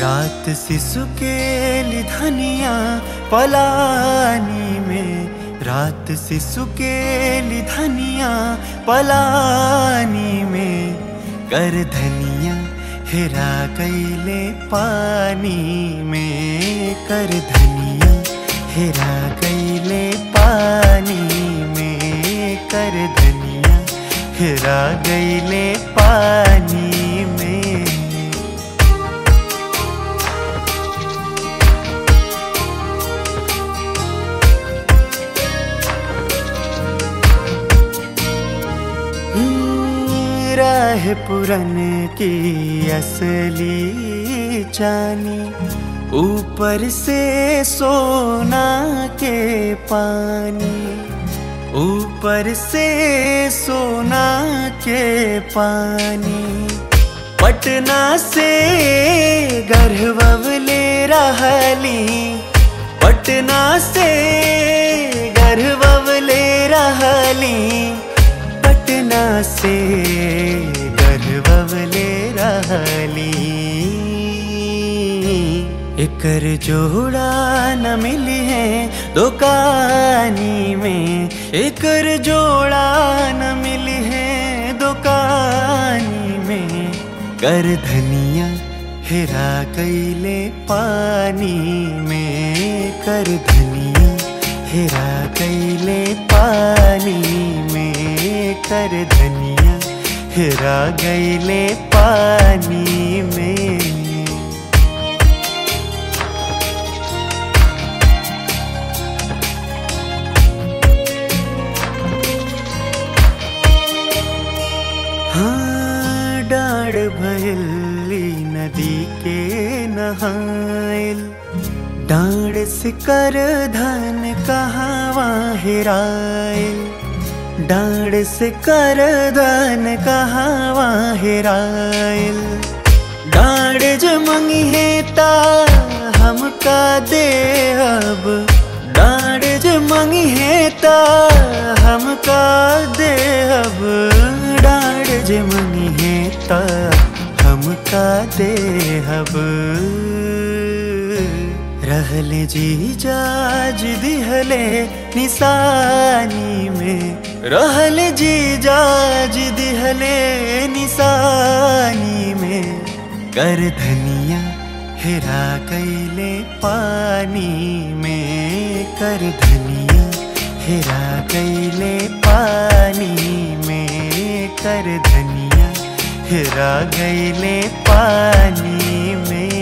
रात शिशु के धनिया पलानी में रात शिशु के धनिया पलानी में कर धनिया हेरा गईले पानी में कर धनिया हेरा गईले पानी में कर धनिया हेरा गईले पानी में राह पुरन की असली चानी ऊपर से सोना के पानी ऊपर से सोना के पानी पटना से गर्भवले रहली पटना से गर्भवले रहली पटना से गर्भवले रहली एकर जोड़ा न मिली है दुकानी में एकर जोड़ा न मिली है दुकानी में कर धनिया हेरा कैले पानी में कर धनिया हेरा कैले पानी में कर धनिया हेरा गईले पानी में हाँ डाढ़ भयली नदी के नहाइल डाढ़ से कर धन कहावा हेराइल डाढ़ से कर धन कहावा हेराइल डाढ़ जमंगी है ता हमका दे अब डाढ़ जमंगी है ता हमका दे अब डाढ़ जमंगी है ता हमका दे अब रहले जी जाज दिहले निशानी में रहले जी जाज दिहले निशानी में कर धनिया हेरा कैले पानी में कर धनिया हेरा कैले पानी में कर धनिया हेरा गईले पानी में